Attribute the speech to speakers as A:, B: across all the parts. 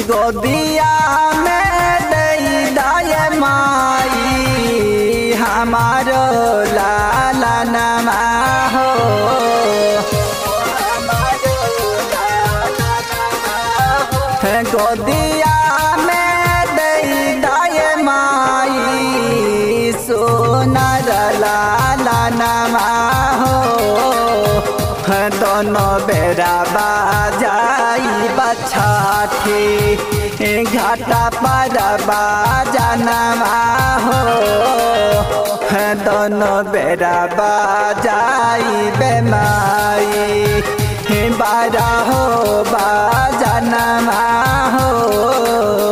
A: गोदिया में दई दाय माई हमारो लाला नमा हो गोदिया में दई दाय माई सोनर लाला नमा हो दोनों बेरा बाजाई बछाठी घाटा पर बाजनमा हो दोनों बेरा बाजाई बेमाई बारा हो बाजनमा हो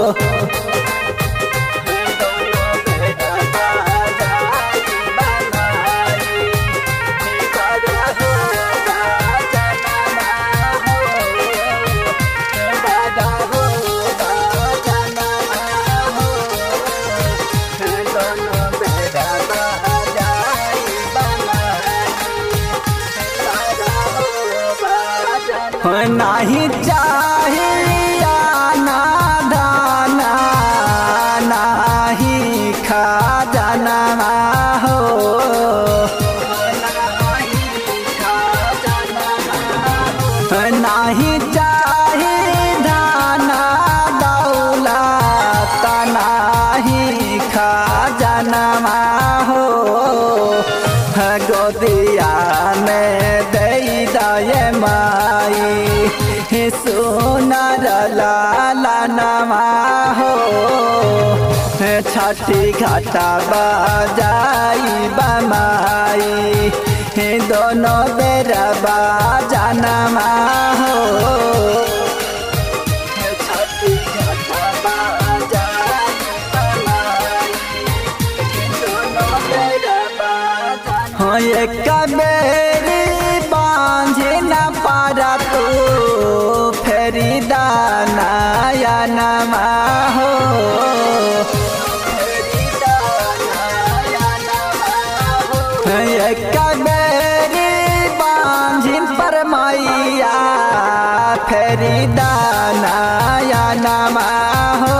A: नहीं चाहिया ना दाना नहीं खा जाना हो नहीं चाहिए धाना दौलत नहीं खा जाना हो गोदिया में दई दय माई सोनर लाला नमा हो छठी घाटा बजाई बमाई दोनों बेर बाजनमा हो छठी घाटा बजाई हो एक बेरी बांझे न पारा तू फेरी दानाया नमा हो एक बेरी बांझिन पर मैया फेरी दानाया नमा हो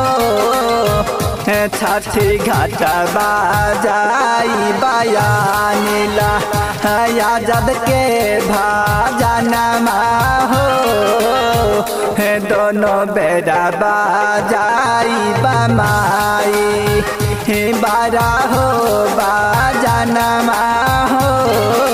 A: छठी घाट बाजाई बयानीला याजद के भाजनमा हो दोनों बेरा बाजाई बमाई बारा हो बाजनमा हो